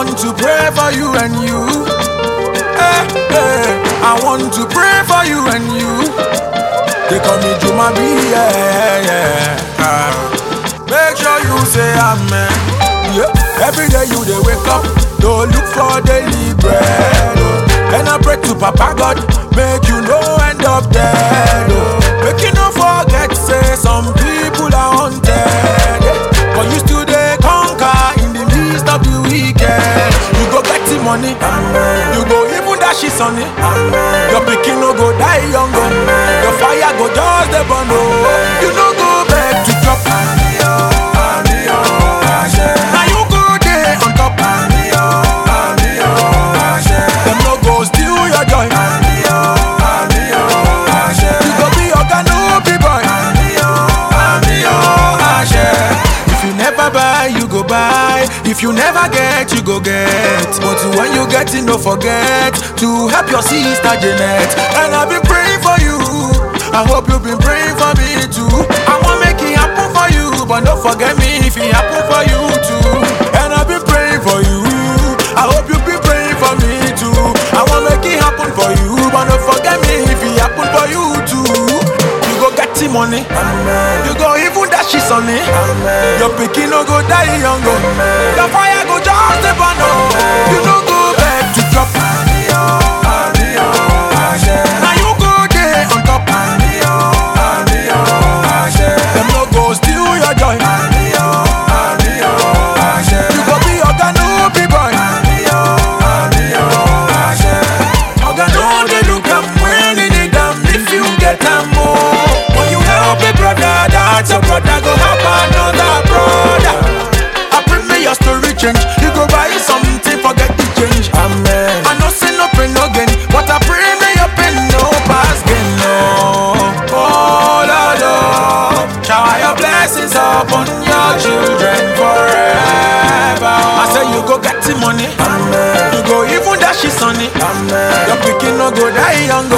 want to pray for you and you. Hey, hey, I want to pray for you and you. They call me Juma B, yeah, yeah. Ah. Make sure you say amen. Yeah. Every day you they wake up, don't look for daily bread. Oh. And I pray to Papa God, make you no end up dead. Oh. Make you no forget, say some people are haunted. Yeah. But you still they conquer in the midst of the weekend. You go get the money, you go even dash it on it. Your pikin no go die young, oh. your fire go just the burn. Oh. You no go back to drop. Now you go there on top. Them no go steal your joy. You go be oga no be boy. If you never buy, you go buy. If you never get, you go get. But when you get it, no forget to help your sister Janet. And I've been praying for you. I hope you've been praying for me too. I want make it happen for you, but don't forget me if it happen for you too. And I've been praying for you. I hope you've been praying for me too. I want make it happen for you, but don't forget me if it happen for you too. You go get the money, you go even dash it on it. Your pikin no go die young, oh. your fire go just the burn. oh. You no go back to drop. Now you go there on top. Them no go steal your joy. You go be oga no be boy. Oga no dey look am when you need am if you get am more. When you help a brother, that's your brother go help another brother. I pray may your story change. You go buy something, forget the change. Amen. I know say no pain no gain, but I pray may your pain no pass gain. No. Oh Lord, oh, shower your blessings upon your children forever. I say you go get the money. Amen. You go even dash it on it. Amen. Your pikin no go die young.